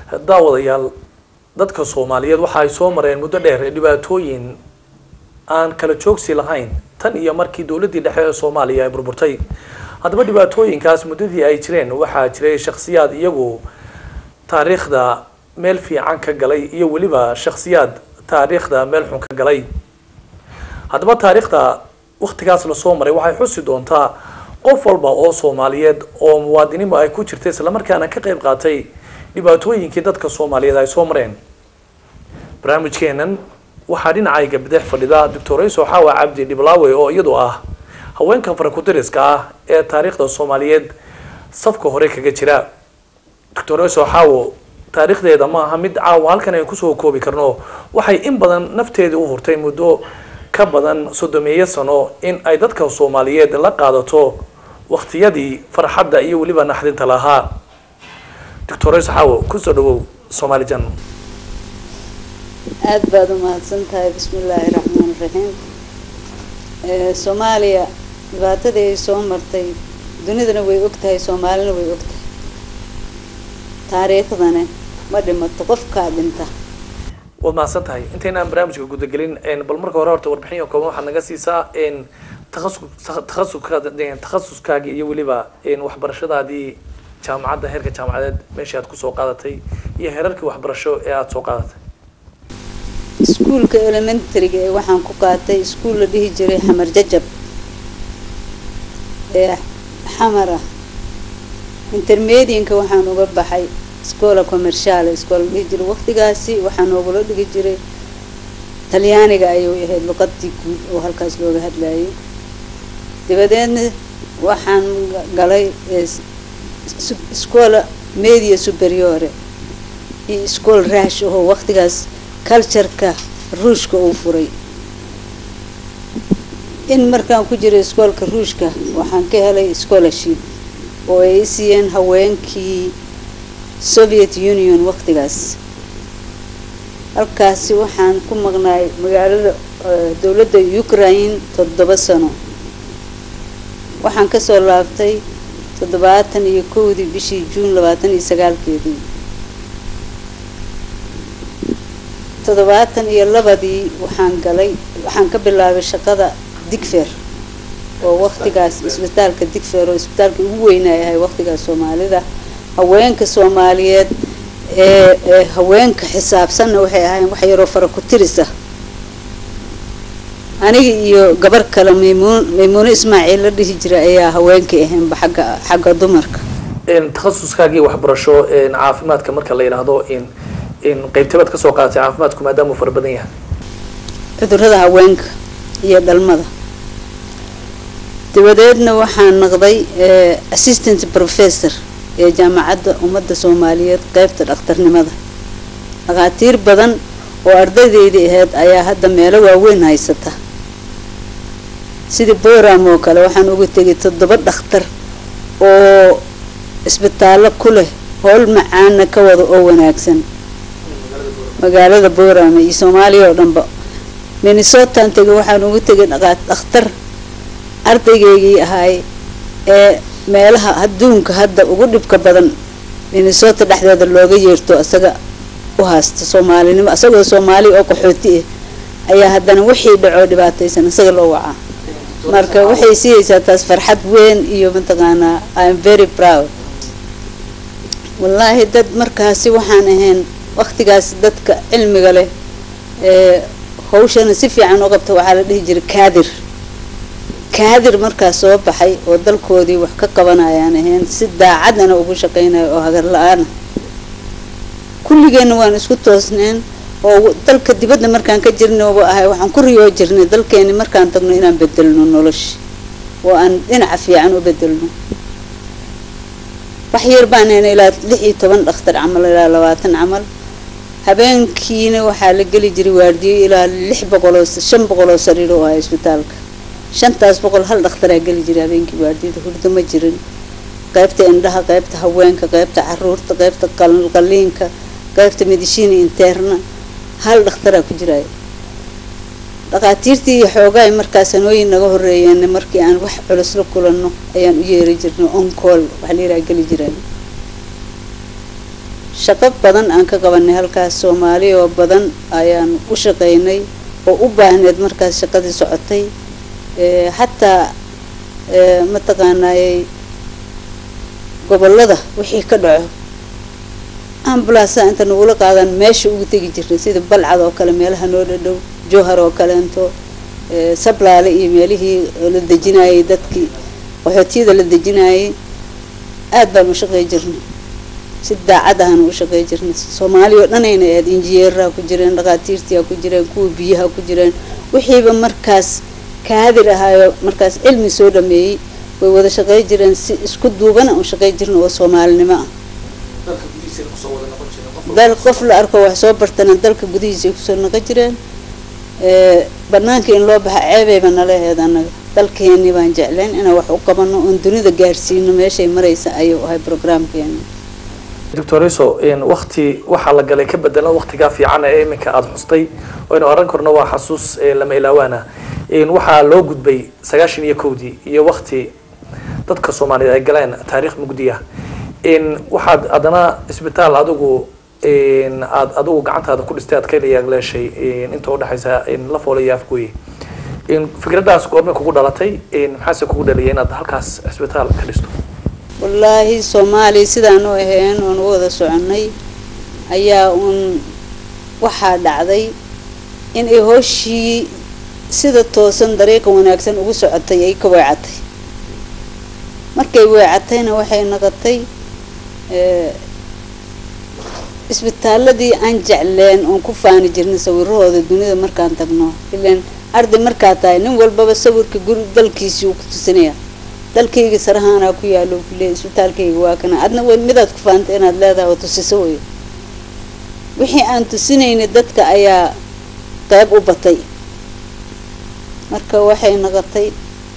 daawadayaal dadka soomaaliyeed waxa ay soo mareen muddo dheer dhibaatooyin aan kala joogsi lahayn tan iyo markii dowladdii dhexe ee soomaaliya ay burburtay haddaba dhibaatooyinkaas muddadii ay jireen waxaa jiray shakhsiyaad iyagu taariikhda meel fiican ka galay iyo weliba shakhsiyaad taariikhda meel xun ka galay haddaba taariikhda waktigaas lasoo maray waxay xusi doontaa qof walba oo soomaaliyeed oo muwaadinimu ay ku jirtay islamarkaana ka qayb qaatay dhibaatooyinkii dadka soomaaliyeed ay soo mareen barnaamijkeenan waxaa dhinacayga bidix fadhida doctor rayso xaawa cabdi dhiblaawe oo iyadu ah haweenka farakutiriska ah ee taariikhda soomaaliyeed safka hore kaga jira doctor rayso xaawo taariikhdeeda ma aha mid caawa halkan aynu kusoo koobi karno waxay in badan nafteedii u hurtay muddo ka badan soddomeeyo sano in ay dadka soomaaliyeed la qaadato waktiyadii farxadda iyo weliba naxdinta lahaa doctor rayso xaawo kusoo dhawow soomaali jan aada baad u mahadsan tahay bismi illaahi raxmaan raxiim soomaaliya dhibaatadii ay soo martay dunidana way og tahay soomaalina way og tahay taariikhdana ma dhimato qofkaa dhinta waad mahadsan tahay intaynaan barnaamijka gudagelin bal marka hore horta warbixin oo kooban waxaad naga siisaa takasu takasuska takhasuskaagii iyo weliba waxbarashadaadii jaamacadda heerka jaamacadeed meeshii aad kusoo qaadatay iyo heerarkii waxbarasho ee aada soo qaadatay iskuulka elementaryga ee waxaan ku qaatay iskuul la dhihi jiray xamar jajab ee xamar ah intermedianka waxaan uga baxay scola commercial iskool la dhihi jiray waqtigaasi waxaa noogula dhigi jiray talyaaniga ayuu ahayd luqadii guud oo halkaas looga hadlayay dabadeedna waxaan galay scola media superiore iyo iskool raash ahoo waqtigaas cultureka ruushka uu furay in markaan ku jiray iskoolka ruushka waxaan ka helay scholarship oo ay i siiyeen haweenkii soviet union waqtigaas halkaasi waxaan ku maqnaay magaalada dowladda ukraine toddoba sano waxaan kasoo laabtay toddobaatan iyo kowdii bishii juun labaatan iyo sagaalkeedii toddobaatan iyo labadii waxaan galay waxaan ka bilaabay shaqada digfer oo waqtigaas isbitaalka digfer oo isbitaalka ugu weynaayahay waqtigaas soomaalida haweenka soomaaliyeed ee ee haweenka xisaabsanna waxay ahaayeen wax yaroo fara ku tirisa aniga iyo gabar kale maymuun maymuuno ismaaciil la dhihi jira ayaa haweenkay ahaynba xagga xagga dumarka takhasuskaagii waxbarasho caafimaadka marka la yidhaahdo qaybtabaad kasoo qaadatay caafimaadku maadaama uu fara badan yahay cudurada haweenka iyo dhalmada dabadeedna waxaan noqday assistant professor ee jaamacadda ummadda soomaaliyeed qeybta dhakhtarnimada dhakhaatiir badan oo ardaydeydii ahayd ayaa hadda meelo waaweyn haysata sidii boram oo kale waxaan uga tegay toddoba dhakhtar oo isbitaallo ku leh howl macaana ka wada oo wanaagsan magaalada boorama iyo soomaaliya oo dhanba minnesotaan tegay waxaan ugu tegay dhakhtar ardaygeygii ahaay ee meelaha adduunka hadda ugu dhibka badan minnesota dhexdeeda looga yeerto isaga u haasta soomaalinimo isagoo soomaali oo qaxooti ah ayaa haddana wixii dhacoo dhibaataysan isaga loo wacaa marka waxay siiyeysaa taas farxad weyn iyo mataqaanaa im very proud wallaahi dad markaasi waxaan ahayn waqtigaas dadka cilmiga leh ee hawshana si fiican u qabta waxaa la dhihi jiray kaadir kaadir markaas soo baxay oo dalkoodii wax ka qabanayaan ahayn si daacadana ugu shaqeynaya oo hagar la-aana kulligeenna waan isku toosneen oo dalka dibadda markaan ka jirnaba ahay waxaan ku riyoo jirnay dalkeeni markaan tagno inaan bedelno nolosha oo aan dhinaca fiican u bedelno wax yar baan hayna ilaa lix iyo toban dhakhtar camal ilaa labaatan camal habeenkiina waxaa la geli jiray waardiyo ilaa lix boqoloo shan boqoloo sariir oo ahay isbitaalka shantaas boqol hal dhakhtaraa geli jiray habeenkii waardiyada hurdo ma jirin qaybta indhaha qaybta haweenka qaybta caruurta qaybta qaliinka qaybta medishiina interna hal dhakhtaraa ku jiraayo dhakhaatiirtii iyo xoogaa markaa sanooyin naga horeeyeen markii aan wax culus la kulanno ayaan u yeeri jirnay oncool waxa la yiraha geli jiraan shaqo badan aan ka qabanay halkaas soomaali oo badan ayaan u shaqaynay oo u baahneed markaas shaqadii socotay xataa mataqaanaayey gobolada wixii ka dhaco ambulasa inta nagula qaadan meesha ugu tegi jirnay sida balcad oo kale meelaha noo dhadhow jowhar oo kaleento sablaale iyo meelihii la dejinayay dadkii qaxootiyada la dejinayay aada baan u shaqey jirnay si daacad ahaan u shaqey jirnay soomaali oo dhanayna aad injineeraha ku jireen dhakhaatiirtiha ku jireen kuwa biyaha ku jireen wixiiba markaas kaadir ahaayo markaas cilmi soo dhameeyey way wada shaqey jireen si isku duubana u shaqey jirna oo soomaalinimo ah dal qof la arko wax soo bartana dalka gudihiisa ay kusoo naqon jireen banaanka in loo baxa ceebeyba nala aheed annaga dalkeeni baan jeclayn inaan wax u qabano oon dunida gaarsiino meeshay maraysa ayuu ahay programkeeni doctoriso wakti waxaa la galay ka bedelan waktigaa fiican ee iminka aada xustay aynu oran karno waa xasuus lama ilaawaana waxaa loo gudbay sagaashan iyo kowdii iyo wakti dadka soomaaliyeed ay galeen taariikh mugdiya waxaad haddana isbitaal adigu aad adigu gacantaada ku dhistay aad ka yaagleeshay inta udhexaysa lafoole iyo afgooye fikraddaas goormay kugu dhalatay maxaase kugu dhaliyay inaad halkaas cisbitaal ka dhisto wallaahi soomaaliya sidaan u ahayn oon u wada soconay ayaa uun waxaa dhacday in ay hooshii sida toosan dariiqa wanaagsan ugu socotay ay ka weecatay markay weecatayna waxay noqotay isbitaaladii aan jecleen oon ku faani jirnay sawirahooda dunida markaan tagno ilan arday markaa tahay nin walbaba sawirka guri dalkiisii uu ku tusinaya dalkayga sarahaanaa ku yaalo kuleey isbitaalkayga waa kana adna w midaad ku faanta inaad leedahay oo tusiso wey wixii aan tusinaynay dadka ayaa qeyb u batay marka waxay noqotay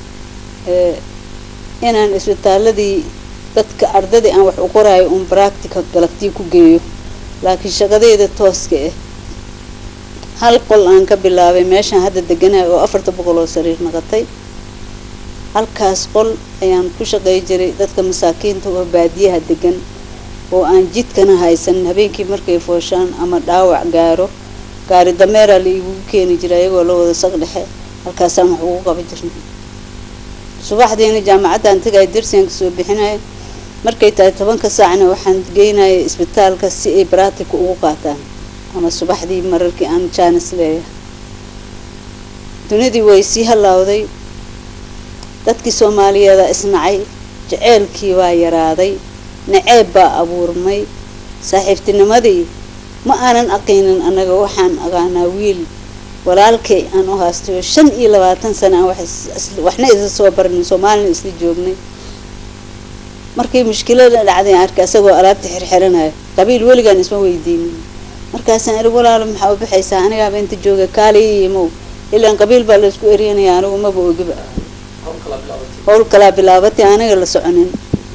inaan isbitaaladii dadka ardadii aan wax u qoraayo uun bractica galabtii ku geeyo laakiin shaqadeeda tooska ah hal qol aan ka bilaabay meeshaan hadda deganahay oo afarta boqol oo sariir noqotay halkaas qol ayaan ku shaqey jiray dadka masaakiinta oo baadiyaha degan oo aan jidkana haysan habeenkii markay fooshaan ama dhaawac gaaro gaari dameeraa la iigu keeni jiray ayagoo la wada saq dhexe halkaasaan wax ugu qaban jirnay subaxdiina jaamacaddaan tagay darsigan kasoo bixinaya markay tahay tobanka saacna waxaan geynaya isbitaalka si ay braatika ugu qaataan ama subaxdii mararkii aan jaanis leeyahay dunidii way sii halaawday dadkii soomaaliyeeda isnacay jaceylkii waa yaraaday naceeb baa abuurmay saaxiibtinimadii ma aanan aqaynin annaga waxaan aqaanaa wiil walaalkay aan u haastayo shan iyo labaatan sana aan waxna isla soo barnin soomaalina isla joognay markii mushkilada dhacday aan arkay asagoo alaabta xirxiranayo qabiil weligaan isma weydiinin markaasaan iri walaalo maxaa u baxaysaa anigaaba inta jooga kaaliya imow ilaan qabiil baa laysku eryanaya anigu maba ogiba howl kalaa bilaabatay aniga la soconin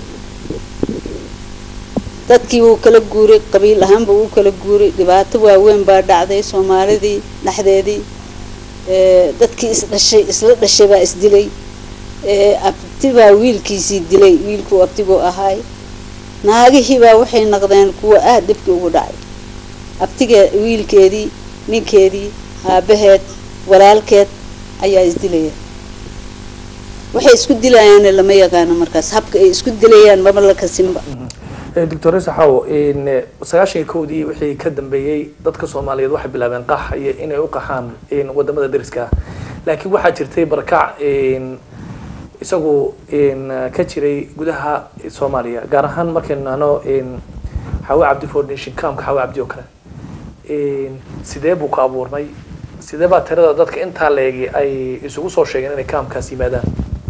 dadkii wuu kala guuray qabiil ahaanba wuu kala guuray dhibaato waaweyn baa dhacday soomaalidii dhexdeedii dadkii isdhashay isla dhashay baa isdilay abti baa wiilkiisii dilay wiilkuu abtiguu ahaay naagihii baa waxay noqdeen kuwa aada dhibkii ugu dhacay abtigee wiilkeedii ninkeedii aabaheed walaalkeed ayaa isdilaya waxay isku dilayaanna lama yaqaano markaas habka ay isku dilayaan maba la kasinba doctor saxaw sagaashan iyo kowdii wixii ka dambeeyey dadka soomaaliyeed waxay bilaabeen qax iyo inay u qaxaan wadamada dariska laakiin waxaa jirtay barakac isagu ka jiray gudaha soomaaliya gaar ahaan markaynu nahno xawe cabdi foundation camka xawe cabdi oo kale sidee buu ka abuurmay sidee baa tirada dadka intaa leegi ay isugu soo sheegeen inay kaamkaas yimaadaan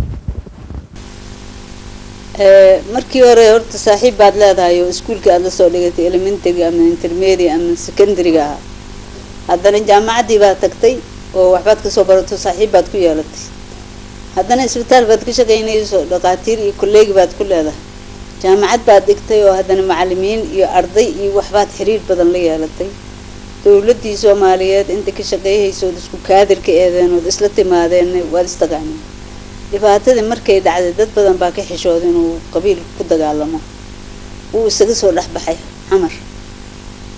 markii hore horta saaxiib baad leedahay oo iskuolka aada lasoo dhigatay elementary ama intermediate ama secondaryga ahaa haddana jaamacaddii baad tagtay oo waxbaad kasoo barato saaxiib baad ku yeelatay haddana isbitaal baad ka shaqaynayso dhakhaatiir iyo kolleegi baad ku leedahay jaamacad baad dhigtay oo haddana macalimiin iyo arday iyo waxbaad xiriir badan la yeelatay dowladdii soomaaliyeed inta ka shaqeeyhaysa ood isku kaadirka eedeen ood isla timaadeen waad istaqaaneen dhibaatadii markay dhacday dad badan baa ka xishooda inuu qabiil ku dagaalamo wuu isaga soo dhexbaxay xamar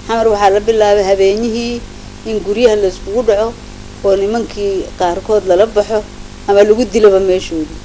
xamar waxaa la bilaabay habeenyihii in guryaha la iskugu dhaco oo nimankii qaarkood lala baxo ama lagu dilaba meeshoodii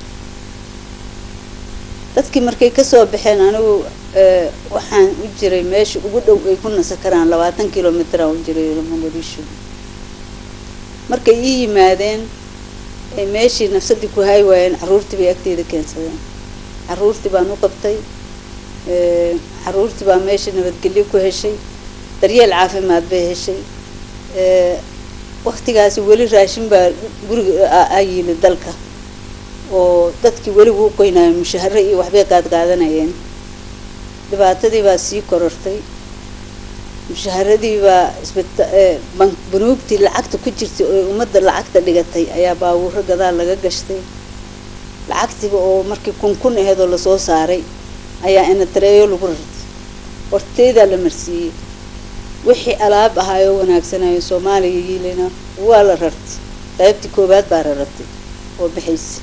dadkii markay kasoo baxeen anigu waxaan u jiray meesha ugu dhow ay ku nasa karaan labaatan kilomitr aan u jiray mogadisho markay ii yimaadeen ay meeshii nafsadii ku haay waayeen carruurtii bay agteeda keensadeen carruurtii baan u qabtay carruurtii baa meesha nabadgelyo ku heshay daryeel caafimaad bay heshay waktigaasi weli raashin baa guriga ayili dalka oo dadkii weli wuu qoynayo mushahare iyo waxbay qaadqaadanayeen dhibaatadii baa sii korortay mushaharadii baa isbita banuugtii lacagta ku jirtay oo ummadda lacagta dhigatay ayaa baabuuro gadaal laga gashtay lacagtiiba oo markii kun kun aheedoo lasoo saaray ayaa inatareeyo lagu rartay horteydaa la marsiiyey wixii alaab ahaayoo wanaagsanayo soomaaliya yiilina waa la rartay qaybtii koowaad baa raratay oo bixaysa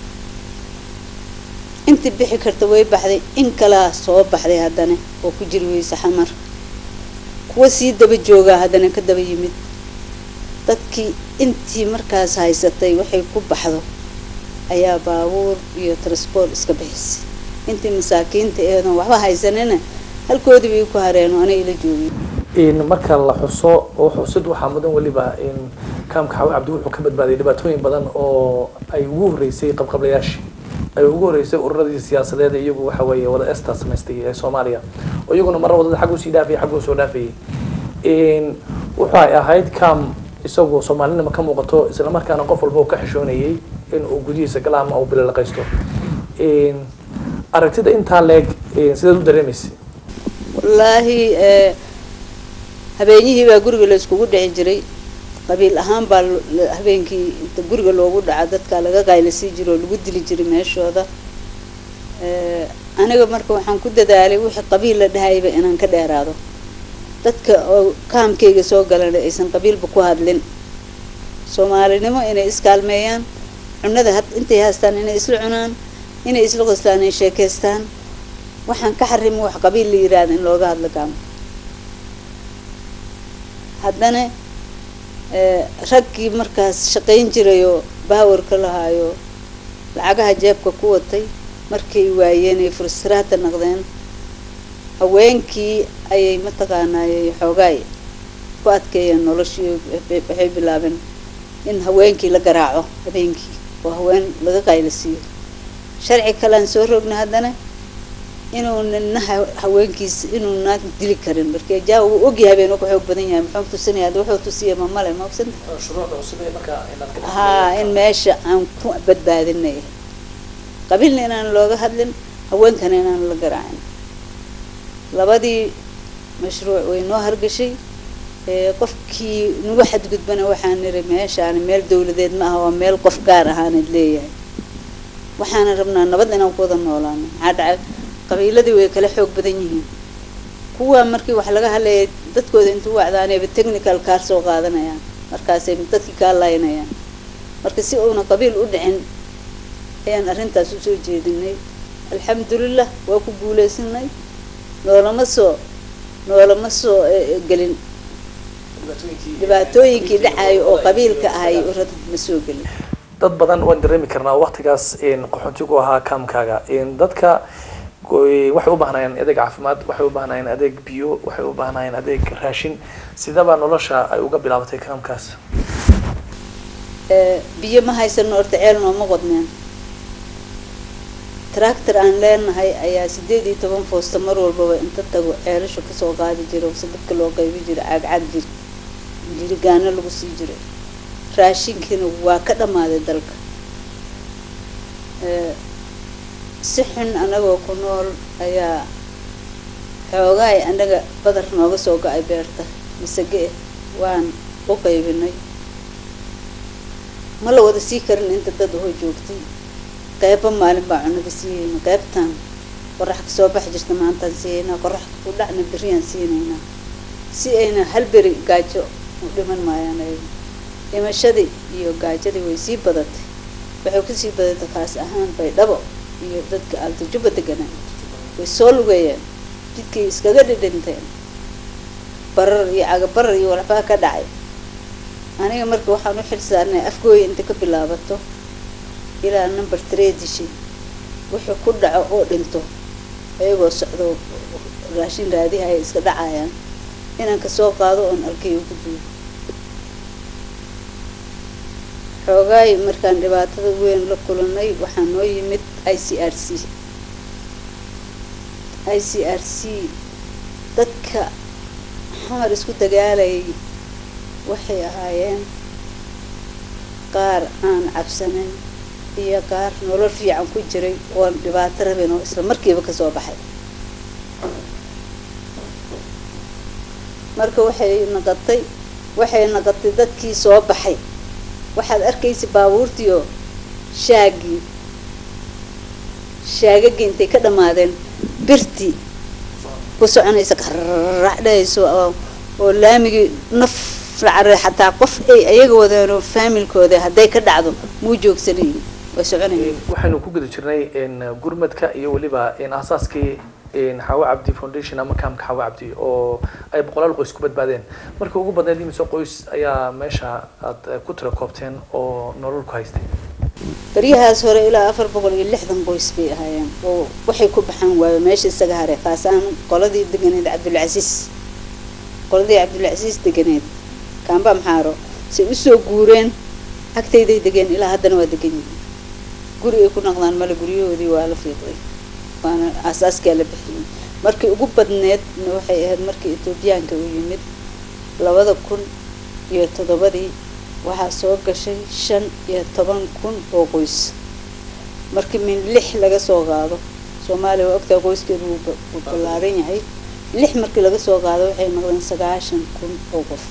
intii bixi karta way baxday in kalaa soo baxday haddana oo ku jiri weyse xamar kuwa sii daba joogaa haddana ka daba yimid dadkii intii markaas haysatay waxay ku baxdo ayaa baabuur iyo transport iska bixisay intii masaakiinta eedoon waxba haysanina halkoodii bay ku hareen oo ana ila joogay marka la xuso oo xusid waxaa mudan weliba in kaamka xawe cabdi wuxuu ka badbaaday dhibaatooyin badan oo ay ugu horreysay qabqablayaashii ay ugu horreysay ururadii siyaasadeed iyagu waxa weeye wada esta samaystay ee soomaaliya oo iyaguna marra wadada xaggu sii dhaafayay xaggu soo dhaafayay wuxu ay ahayd kaam isagu soomaalinima ka muuqato islamarkaana qof walba uu ka xishoonayay in uu gudihiisa gala ama uu bililaqaysto aragtida intaa leeg sidaad u dareemaysa wallaahi habeenyihii baa guriga la iskugu dhici jiray qabiil ahaan baa habeenkii inta guriga loogu dhaca dadka laga qaylasii jiro oo lagu dili jiray meeshooda aniga marka waxaan ku dadaalay wixii qabiil la dhahayba inaan ka dheeraado dadka oo kaamkayga soo galana aysan qabiilba ku hadlin soomaalinimo inay iskaalmeeyaan cunada had intay haystaan inay isla cunaan inay isla qoslaan ay sheekaystaan waxaan ka xarimo wax qabiil la yiraahda in looga hadlo kaamka haddana raggii markaas shaqayn jirayoo baawarka lahaayo lacagaha jeebka ku watay markay waayeen ay frustraata naqdeen haweenkii ayay mataqaanaayey xoogaay ku adkeeyeen noloshii waxay bilaabeen in haweenkii la garaaco habeenkii oo haween laga qaylasiiyo sharci kalean soo rogna haddana inuu nina haweenkiisa inuu naag dili karin marka jaa uu ogyahay habeen ka xoog badan yahay muxuu tusinaya wuxuu tusiya ma male ma ogsan haa in meesha aan ku badbaadinay qabiilna inaan looga hadlin haweenkana inaan la garaacin labadii mashruuc way noo hargashay qofkii nagu xadgudbana waxaan niri meeshaan meel dawladeed ma aha waa meel qof gaar ahaanad leeyahay waxaana rabnaa nabad inaan ku wada noolaano maxaa dhacay qabiiladii way kala xoog badan yihiin kuwa markii wax laga hadlayay dadkooda intuu wacdaanayba technical kaar soo qaadanayaan markaasay dadkii kaa laynayaan marka si uuna qabiil u dhicin ayaan arrintaas usoo jeedinay alxamdulilah waa ku guuleysanay noolama soo noolama soo gelin dhibaatooyinkii dhacayo oo qabiilka ahay urad ma soo gelin dad badan waan dareemi karnaa waktigaas qaxoontigu ahaa kaamkaaga dadka waxay u baahnayeen adeeg caafimaad waxay u baahnayeen adeeg biyo waxay u baahnayeen adeeg raashin sidaba nolosha ay uga bilaabatay kaamkaas biyo ma haysano horta ceel nooma qodneen tractor aan leenahay ayaa sideed iyo toban foosta mar walbaba inta tago ceelasha kasoo qaadi jira se dadka loo qaybi jira caagcaag jir jirigaano lagu sii jiray raashinkiina waa ka dhammaaday dalka si xun anagoo ku nool ayaa xoogaay anaga badar nooga soo go-ay beerta masage ah waan u qaybinay ma la wada sii karin inta dad ahoo joogtay qeyba maalin baa cunada siiyeyna qeybtan qorax kasoo bax jirta maantaan siiyeynaa qorax ku dhacna beriyaan siinaynaa si ayna hal beri gaajo u dhiman maayaan ayaga dhimashadii iyo gaajadii way sii badatay waxay kusii badatay kaas ahaan baydhabo iyo dadka altajuba deganaa way soo lugeeyeen jidkay iskaga dhidhinteen barar iyo cagabarar iyo walxbaa ka dhacay aniga marka waxaan u xil saarnay afgooya inta ka bilaabato ilaa number tradishi wuxuu ku dhaco oo dhinto ayagoo socdo raashin raadiha ay iska dhacayaan inaan kasoo qaado oon alkay ugu duubo xoogaay markaan dhibaatada weyn la kulanay waxaa noo yimid i c r c i c r c dadka xamar isku dagaalayay waxay ahaayeen qaar aan cabsanin iyo qaar nolol fiican ku jiray oon dhibaato rabin oo isla markiiba kasoo baxay marka waxay naqatay waxay naqatay dadkii soo baxay waxaad arkaysa baabuurtiio shaagii shaagagii intay ka dhammaadeen birtii ku soconaysa qaracdhahayso oo laamigii naf lacare xataa qof ay ayaga wadeenoo faamilkooda hadday ka dhacdo muu joogsanayin way soconayeen waxaynu ku guda jirnay gurmadka iyo weliba asaaskii xawa cabdi foundation ama kaamka xawa cabdi oo ay boqolaal qoys ku badbaadeen markii ugu badneyd imise qoys ayaa meesha aad ku tira koobteen oo nolol ku haystay baryahaas hore ilaa afar boqol iyo lixdan qoys bay ahaayeen oo waxay ku baxaan waayo meesha isaga haray kaasaan qoladii deganeed cabdulcasiis qoladii cabdulcasiis deganeed kaamba maxaaro say usoo guureen agtayday degeen ilaa haddana waa degan yihiin guri ay ku naqdaan male guryahoodii waa la fiiqday waana asaaskaa la bixiyey markii ugu badneedna waxay ahayd markii etoobiyaanka uu yimid labada kun iyo toddobadii waxaa soo gashay shan iyo toban kun oo qoys markii min lix laga soo qaado soomaaliya waa ogtaa qoyskeedu wuu ballaaran yahay lix markii laga soo qaado waxay noqdeen sagaashan kun oo qof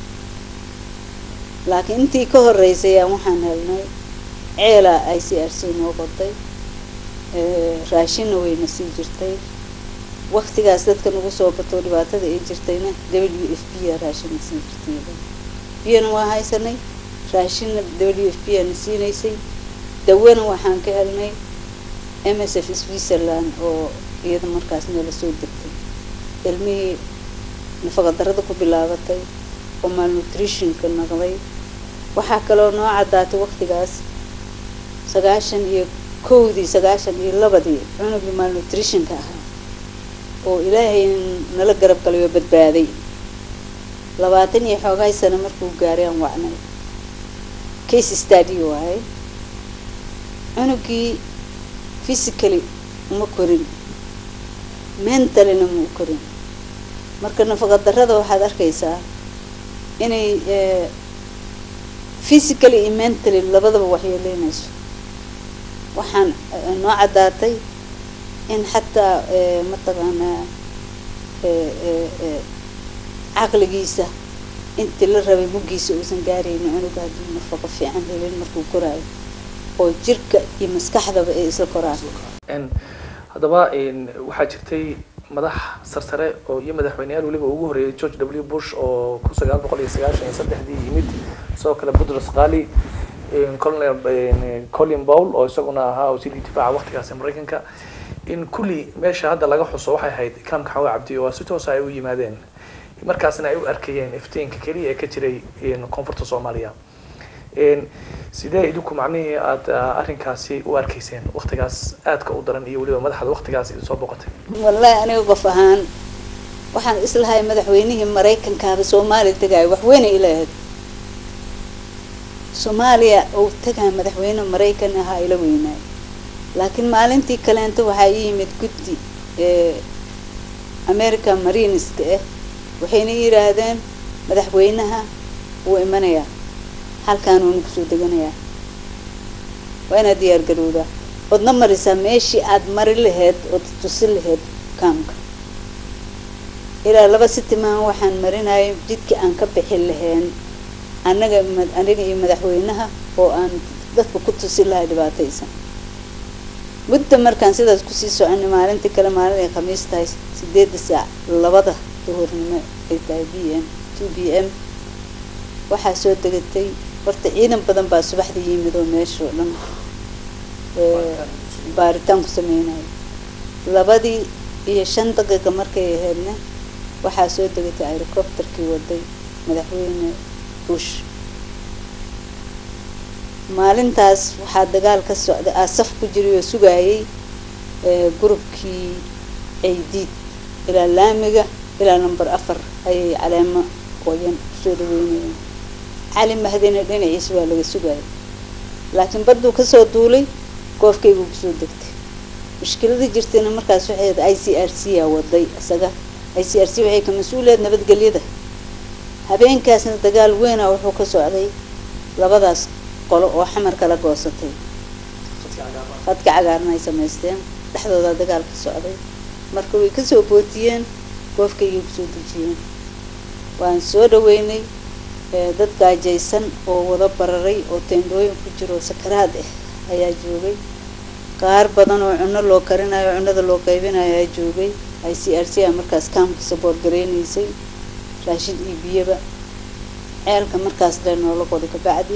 laakiin intii ka horeysay aan waxaan helnay ceelaa i c r c noo qoday raashinna wayna sii jirtay waktigaas dadka nagu soo batoo dhibaatada ay jirtayna w f b a raashinna sii jirtay biyana waa haysanay raashinna w f b ana siinaysay dawana waxaan ka helnay m s f switzerland oo iyada markaas noola soo degtay ilmihii nafaqadarada ku bilaabatay oo malnutritionka naqday waxaa kaloo noo caddaatay waktigaas sagaashan iyo kowdii sagaashan iyo labadii cunugii malnutritionka ahaa oo ilaahay nala garab galay oo badbaaday labaatan iyo xoogahay sano markuu gaaray aan wacnay case stady waaye cunugii physically uma korin mentalina ma u korin marka nafaqa darada waxaad arkaysaa inay physically iyo mentally labadaba waxyeeleynayso waxaan noo caddaatay in xataa mataqaanaa caqligiisa intii la rabay muggiisa uusan gaaraynin cunuga haddii nafaqo fiican helin markuu koraayo oo jirka iyo maskaxdaba ay isla koraan haddaba waxaa jirtay madax sarsare oo iyo madaxweyneyaal weliba ugu horeeyay george w bush oo kun sagaal boqol iyo sagaashan iyo saddexdii yimid sidoo kale budros qali colonel colin bowl oo isaguna ahaa wasiirkii difaaca waktigaasi maraykanka in kulli meesha hadda laga xuso waxay ahayd kaamka xawa cabdi oo si toosa ay u yimaadeen markaasna ay u arkayeen iftiinka keliya ee ka jiray koonfurta soomaaliya sidee idinku macnihii aada arrinkaasi u arkayseen waktigaas aadka u daran iyo weliba madaxda waktigaas idin soo boqotay wallahi aniga qof ahaan waxaan islahay madaxweynihii maraykankaaba soomaaliya tegaayo waxweynay ilahayd soomaaliya uu tagaa madaxweyne maraykan ahaa ila weynaayo laakiin maalintii kaleento waxaa ii yimid guddi america marineska ah waxayna yidhaahdeen madaxweynaha wuu imanayaa halkaanuuna kusoo deganayaa waa inaad diyaar garowdaa oodna marisaa meeshii aada mari laheyd ood tusi laheyd kaamka ilaa laba sitimaan waxaan marinayay jidkii aan ka bixi lahayn annaga aniga iyo madaxweynaha oo aan dadka ku tusi lahay dhibaataysan mudda markaan sidaas kusii soconay maalintii kale maalin ay khamiis tahay sideedda saac labada duhurnimo ay tahay b m two b m waxaa soo degatay horta ciidan badan baa subaxda yimid oo meesha oo dhan baaritaan ku sameynayo labadii iyo shan daqiiqa markay ahaydna waxaa soo degatay aerocopterkii waday madaxweyne bush maalintaas waxaa dagaal ka socday aasaf ku jiray oo sugayay gurubkii ceydiid ilaa laamiga ilaa number afar ayay caleemo qoyan kusoo dhaweynayeen cali mahdina dhinaciisa waa laga sugayay laakiin badduu kasoo duulay goofkaybuu kusoo degtay mushkiladii jirtayna markaas waxay ahayd i c r c a waday isaga i c r c waxay ka mas-uuliyaed nabadgelyada habeenkaasna dagaal weyna wuxuu ka socday labadaas qolo oo xamar kala goosatay khadka cagaarna ay samaysteen dhexdooda dagaal ka socday marka way kasoo bootiyeen goofkaygay kusoo dejiyeen waan soo dhaweynay dad gaajaysan oo wada bararay oo teendhooyin ku jiro sakaraad ah ayaa joogay qaar badan oo cunno loo karinayo cunnada loo qaybinayo ayaa joogay i c r c a markaas kaamka saboor gareynaysay raashin iyo biyaba ceelka markaas dee noola qoday kabacdi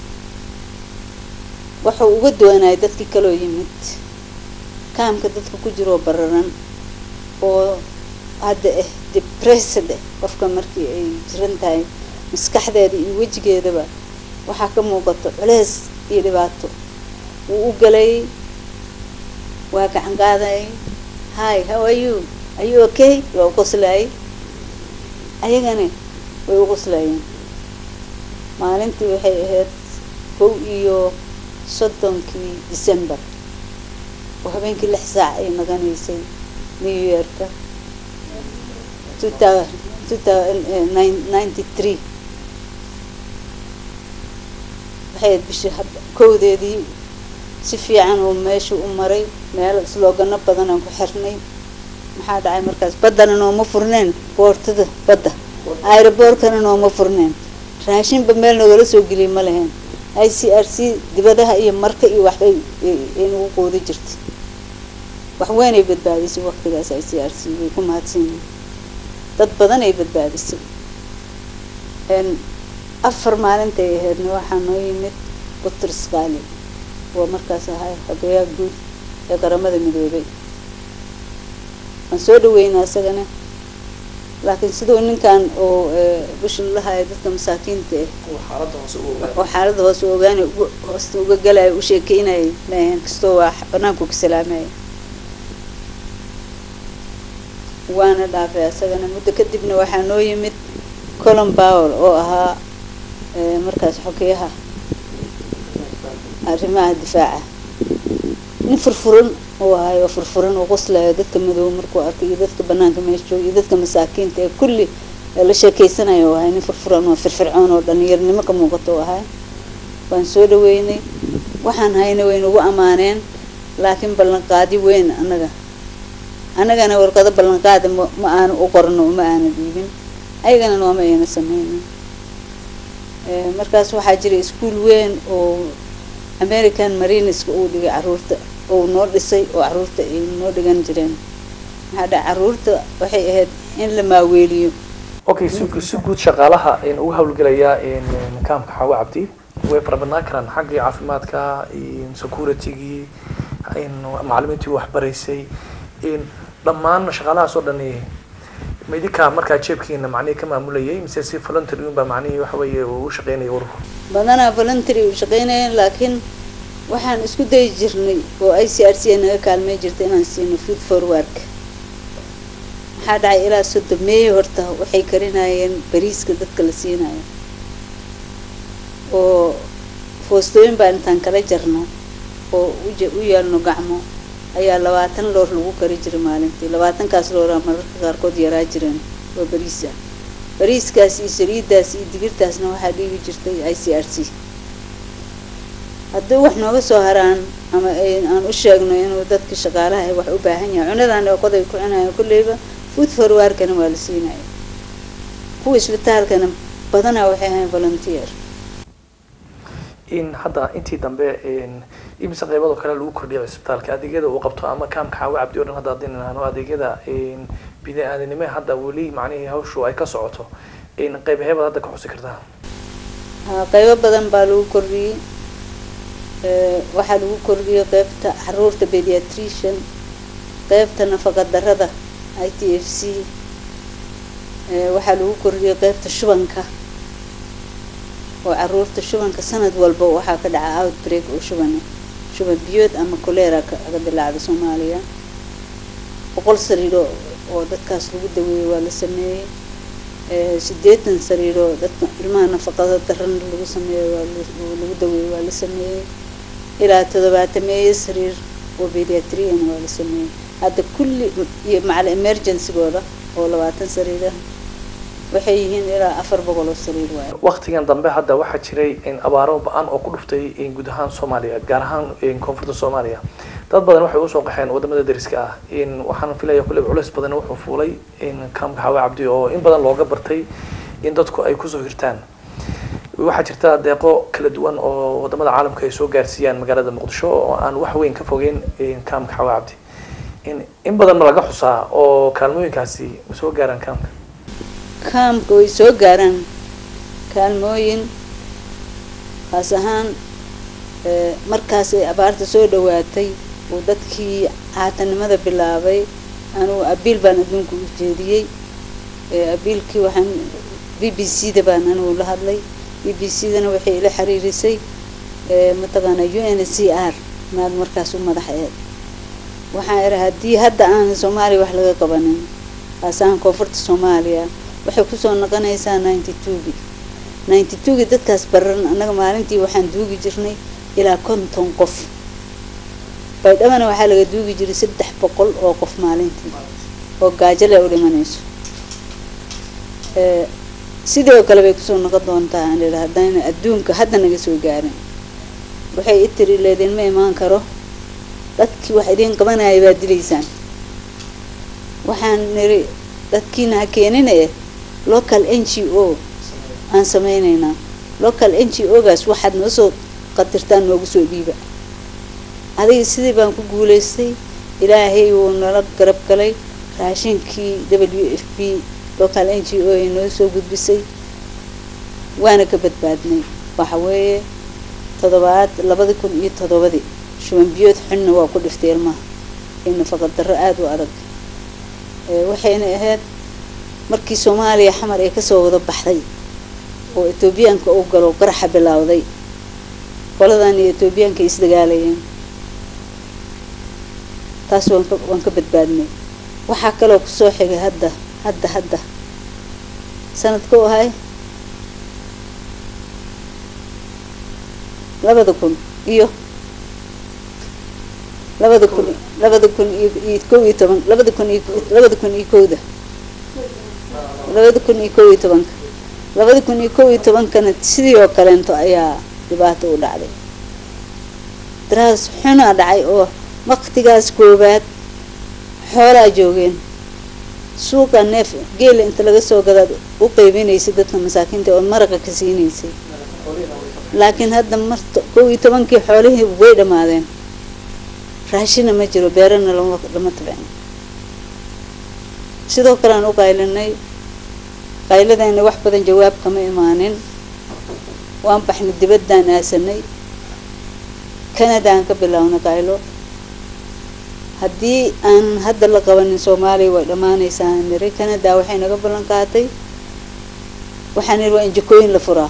wuxuu uga duwanayay dadkii kaloo yimid kaamka dadka ku jiroo bararan oo hadda ah debressed ah qofka markii ay jiran tahay maskaxdeeda iyo wejigeedaba waxaa ka muuqato culeys iyo dhibaato wuu u galayay waa gacan qaadayay hi how are you are you okay waa u qoslayay ayagana way u qoslayeen maalintii waxay ahayd kow iyo soddonkii december oo habeenkii lix saac ay naqanaysay new yearka two thousand two thousand ninety three waxay ahayd bishii kowdeedii si fiican oo meesha u maray meel sloogano badan aan ku xirnay maxaa dhacay markaas baddana nooma furneen boortada badda aeroboortkana nooma furneen raashinba meel nagala soo geliyay ma lahayn i c r c dibadaha iyo marka iyo waxbay ay nagu qoodi jirtay wax weynay badbaadisay waqtigaas i c r c way ku mahadsanyihin dad badan ay badbaadisay afar maalintay ahaydna waxaa noo yimid butris qaali oo markaas ahay xogeyaha guud ee qaramada midoobay waan soo dhaweynaa isagana laakiin siduu ninkan oo bushin lahaya dadka masaakiinta ah oo xaaladda hoose ogaanay hoosta uga galaya u sheekeynayay maahan kastoo waa banaanku ka salaamaya waana dhaafay isagana muddo kadibna waxaa noo yimid colom powell oo ahaa markaas xogeyaha arrimaha difaaca nin furfuran uu ahay oo furfuran oo qoslayo dadka madow markuu arkay iyo dadka banaanka meesha jooga iyo dadka masaakiinta ee kulli la sheekeysanayo u ahay nin furfuran oo firfircoon oo dhalinyarnimo ka muuqato u ahay waan soo dhaweynay waxaan hayna way nagu ammaaneen laakiin ballanqaadi weyn annaga annagana warqado ballanqaada ma ma aanu u qorno ma aana dhiibin ayagana nooma ayna sameynin markaas waxaa jira iskuol weyn oo american marineska uu dhigay caruurta oo noo dhisay oo caruurta ay noo dhigan jireen maxaa dha caruurta waxay ahayd in la maaweeliyo okay si si guud shaqaalaha uga hawlgelaya kaamka xawa cabdi way fara badnaan karaan xaggii caafimaadka securitygii macalimiintii waxbaraysay dhammaan shaqaalahaas oo dhani ma idinkaa markaa jeebkiina macnihii ka maamulayay mise si voluntary unbaa macnihii waxa weeye uu u shaqeynaya ururku badanaa voluntary u shaqeynayeen laakiin waxaan isku dayi jirnay oo i c r c a naga kaalmey jirta inaan siino food forwardka maxaa dhacay ilaa sodomeeye horta waxay karinayeen bariiska dadka la siinayo oo foostooyin baan intaan kala jarno oo u yeelno gacmo ayaa labaatan loor lagu kari jiray maalintii labaatankaas looraa mararka qaarkood yaraa jireen oo bariis ah bariiskaas iyo saliiddaas iyo digirtaasna waxaa dhiigi jirtay i c r c haddii wax nooga soo haraan ama aan u sheegno inuu dadka shaqaalaha ay wax u baahan yahay cunadan oo qoday ku cunayo kulleyba food forwarkana waa la siinaya kuwa isbitaalkana badanaa waxay ahayn volunteer in hadda intii dambe imise qeybadoo kale lagu kordhiyo cisbitaalka adeegyada uu qabto ama kaamka xaawa cabdi o dhan hadda haddii nahno adeegyada bini-aadanimo hadda weli macnihii hawshu ay ka socoto qeyb heebad hadda ka xusi kartaa ha qeybo badan baa lagu kordhiyey waxaa lagu kordhiyey qeybta caruurta pediatrician qeybta nafaqa darada i t f c waxaa lagu kordhiyay qeybta shubanka oo caruurta shubanka sanad walba waxaa ka dhaca outbreak oo shuban shuban biyood ama colera kaga dilaacda soomaaliya boqol sariiro oo dadkaas lagu daweeyey waa la sameeyey sideetan sariiro dadka ilmaha nafaqada daran lagu sameeyo waa lagu daweeyey waa la sameeyey ilaa toddobaatameeye sariir oo pediatrian waa la sameeyey hadda kulli iyo macal emergencygooda oo labaatan sariir ah waxay yihiin ilaa afar boqol oo sariir waay waktigan dambe hadda waxaa jiray abaaro ba-an oo ku dhuftay guud ahaan soomaaliya gaar ahaan koonfurta soomaaliya dad badan waxay usoo qaxeen wadamada dariska ah waxaan filaya kulle culeys badan wuxuu fuulay kaamka xawe cabdi oo in badan looga bartay in dadku ay kusoo hirtaan waxaa jirta deeqo kala duwan oo wadamada caalamka ay soo gaarsiiyaan magaalada muqdisho oo aan wax weyn ka fogeyn kaamka xawe cabdi in badan ma laga xusaa oo kaalmooyinkaasi ma soo gaaraan kaamka kaamka way soo gaaraan kaalmooyin kaas ahaan markaas ay abaarta soo dhawaatay uu dadkii caatanimada bilaabay anugu abiil baan adduunka u jeediyey abiilkii waxaan b b c da baan anigu la hadlay b b c dana waxay ila xiriirisay mataqaana u n c r maad markaas u madax eed waxaan iri haddii hadda aanan soomaaliya wax laga qabanin kaas ahaan koonfurta soomaaliya waxay kusoo noqonaysaa ninety twogi ninety twogi dadkaas baran annaga maalintii waxaan duugi jirnay ilaa konton qof baydhabana waxaa laga duugi jiray saddex boqol oo qof maalintii oo gaajale u dhimanayso sidoo kale bay kusoo noqon doontaa aan idha haddayna adduunka hadda naga soo gaarin waxay i tiri leedin ma imaan karo dadkii wax idiin qabanaya baad dilaysaan waxaan niri dadkiina ha keenina eh local n g o aan sameyneynaa local n g o gaas waxaad noo soo qadirtaan noogu soo dhiiba adiga sidii baan ku guulaystay ilaahay wuu nala garab galay raashinkii w f b local n g o ay noo soo gudbisay waana ka badbaadnay waxa weeye toddobaad labadi kun iyo toddobadii shuban biyood xunna waa ku dhiftay ilmaha iyo nafaqa darro aada u adag waxayna ahayd markii soomaaliya xamar ay kasoo wada baxday oo etoobiyaanka uu galo qaraxa bilowday qoladan iyo etoobiyaanka ay isdagaalayeen taas waan ka waan ka badbaadnay waxaa kaloo kusoo xigay hadda hadda hadda sanadka u ahay labada kun iyo labada kun labada kun iyo iyo kow iyo toban labada kun iyo labada kun iyo kowda labada kun iyo kow iyo tobanka labada kun iyo kow iyo tobankana sidii oo kaleento ayaa dhibaato u dhacday daraas xunaa dhacay oo waktigaas koowaad xoolaa joogeen suuqa neef geela inta laga soo gadaad u qeybinaysay dadka masaakiinta oo maraqa ka siinaysay laakiin hadda marta kow iyo tobankii xoolihii way dhammaadeen raashina ma jiro beerana lama lama tabcin sidoo kale aan u qaylinay qayladayna wax badan jawaab kama imaanin waan baxnay dibaddaan aasanay canadaan ka bilownay qaylo haddii aan hadda la qabanin soomaaliya way dhammaanaysaa niri canada waxay naga ballan qaatay waxaan niri waa in jikooyin la furaa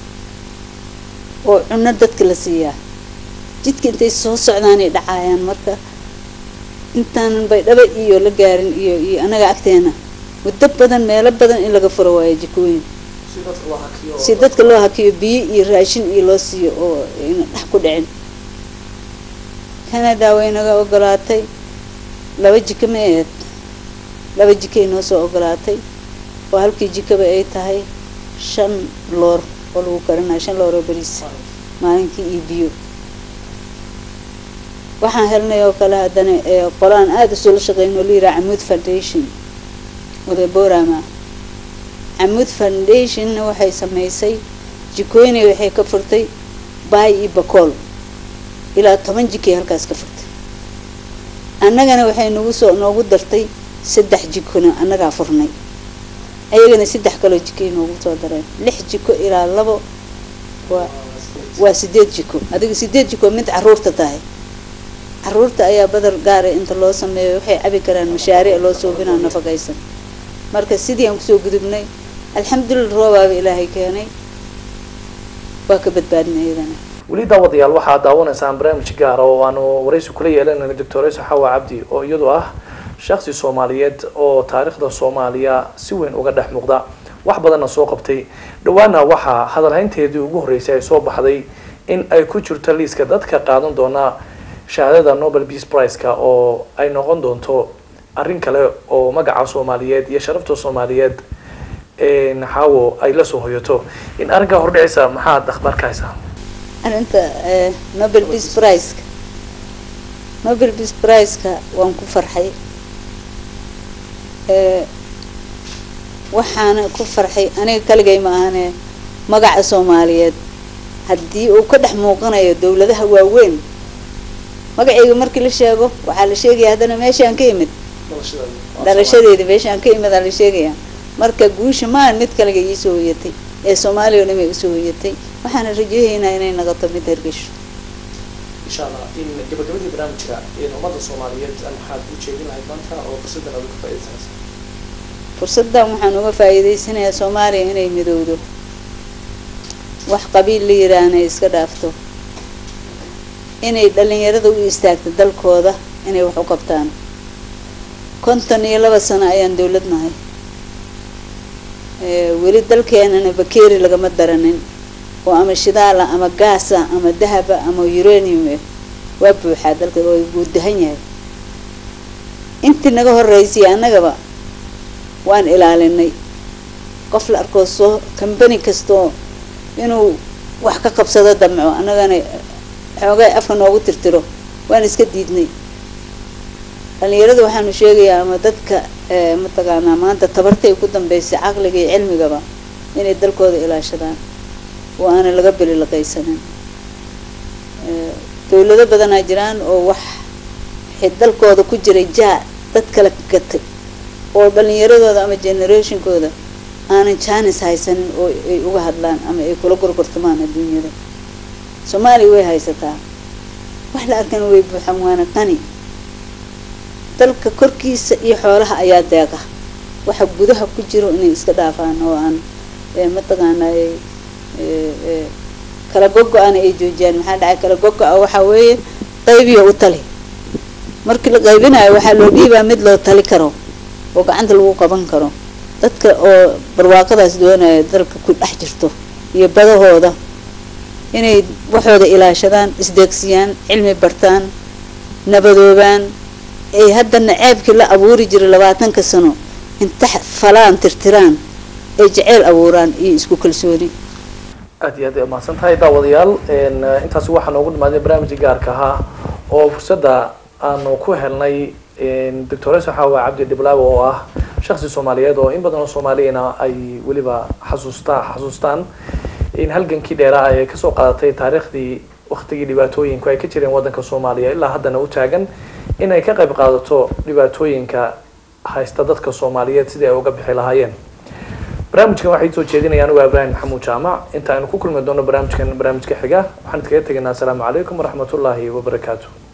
oo cunno dadka la siiyaa jidka intay soo socdaanay dhacaayaan marka intaanan baydhaba iyo la gaarin iyo iyo anaga agteena muddo badan meelo badan in laga furo waayo jikooyin si dadka loo hakiyo biyo iyo raashin iyo loo siiyo oo ayna dhex ku dhicin canada way naga ogolaatay laba jiko ma eed laba jikay noo soo ogolaatay oo halkii jikaba ay tahay shan loor oo lagu karinayo shan loor oo bariis maalinkii iyo biyo waxaan helnay oo kale haddana qolaan aada usula shaqeyn oo la yiraha camuud foundation odaborama camuud foundationna waxay sameysay jikooyinay waxay ka furtay baay iyo bakool ilaa toban jikay halkaas ka furtay annagana waxay nagu soo noogu dartay saddex jikona annagaa furnay ayagana saddex kaloo jikay noogu soo dareen lix jiko ilaa labo waa waa sideed jiko adiga sideed jiko mid caruurta tahay caruurta ayaa badar gaara inta loo sameeyo waxay cabi karaan mashaariic loo suubinaa nafaqaysan marka sidii aan kusoo gudubnay alxamdulillah roobaaba ilaahay keenay waa ka badbaadinay iyadana weli daawadayaal waxaad daawanaysaan barnaamij gaara oo aanu waraysi kula yeelanayna doctor isa xawa cabdi oo iyadu ah shaksi soomaaliyeed oo taariikhda soomaaliya si weyn uga dhex muuqda wax badanna soo qabtay dhawaana waxaa hadalhaynteedii ugu horreysay ay soo baxday in ay ku jirto liiska dadka qaadan doona shahaadada nobel peace priceka oo ay noqon doonto arrin kale oo magaca soomaaliyeed iyo sharafta soomaaliyeed xaawo ay lasoo hoyato in arrinkaa hordhicisa maxaad akhbaarka haysaa arrinta nobel peace priceka nobel peace priceka waan ku farxay waxaana ku farxay aniga kaligay ma ahane magaca soomaaliyeed haddii uu ka dhex muuqanayo dawladaha waaweyn magacayga markii la sheego waxaa la sheegaya haddana meeshaan ka imid dhalashadeeda meeshaan ka imid aa la sheegaya marka guusha maan mid kaliga iisoo hoyatay ee soomaaliya o dhan ay usoo hoyatay waxaana rajahaynaa inay noqoto mid hergesho insha allah in gabagabadii barnaamijka ummadda soomaaliyeed maxaad u jeedin lahayd maanta oo fursaddan aad uga faaidaysanaysa fursaddan waxaan uga faa'iidaysanayaa soomaaliya inay midowdo wax qabiil la yiraahna iska dhaafto inay dhalinyarada u istaagto dalkooda inay wax u qabtaan konton iyo laba sano ayaan dawlad nahay weli dalkeenana bakeeri lagama daranin oo ama shidaala ama gaasa ama dahaba ama uranium eh waa buuxaa dalka oo wuu dahan yahay intii naga horeysay annagaba waan ilaalinay qof la arkoo soo kambani kastoo inuu wax ka qabsado damco annagana xoogay afka noogu tirtiro waan iska diidnay dhalinyarada waxaanu sheegayaa ama dadka mataqaanaa maanta tabartay ku dambeysay caqliga iyo cilmigaba inay dalkooda ilaashadaan oo aana laga belilaqaysanin dawlado badanaa jiraan oo wax dalkooda ku jiray jaa dad kala gatay oo dhalinyaradooda ama generationkooda aanan jaanis haysanin oo ay uga hadlaan ama ay kula gorgortamaan adduunyada soomaaliya way haysataa wax la arkana way buuxan waana qani dalka korkiisa iyo xoolaha ayaa deeqa waxa gudaha ku jiro inay iska dhaafaan oo aan mataqaanaa kala gogo-ana ay joojiyaan maxaa dhacay kala gogo-a waxaa weeye qaybiyo u tali markii la qaybinayo waxaa loo dhiibaa mid loo tali karo oo gacanta lagu qaban karo dadka oo barwaaqadaas doonaya dalka ku dhex jirto iyo badahooda inay waxooda ilaashadaan isdeegsiyaan cilmi bartaan nabadoobaan ay haddana ceebkii la abuuri jiray labaatanka sano inta falaan tirtiraan ay jeceyl abuuraan iyo isku kalsooni aad iyo aad ay umahadsan tahay daawadayaal intaasi waxaa noogu dhamaadeen barnaamijka gaarka ahaa oo fursadda aanu ku helnay doctoresa xawa cabdi dhiblaawe oo ah shaksi soomaaliyeed oo in badan oo soomaaliyana ay weliba xasuusta xasuustaan in halgankii dheeraa ay kasoo qaadatay taariikhdii waktigii dhibaatooyinku ay ka jireen waddanka soomaaliya ilaa haddana u taagan in ay ka qayb qaadato dhibaatooyinka haysta dadka soomaaliyeed sidii ay uga bixi lahaayeen barnaamijkan waxay soo jeedinaya anigu ibraahim maxamuud jaamac inta aynu ku kulmi doono barnaamijkan barnaamijka xiga waxaan idkaga tegaynaa asalaamu calaykum waraxmatullaahi wabarakaatu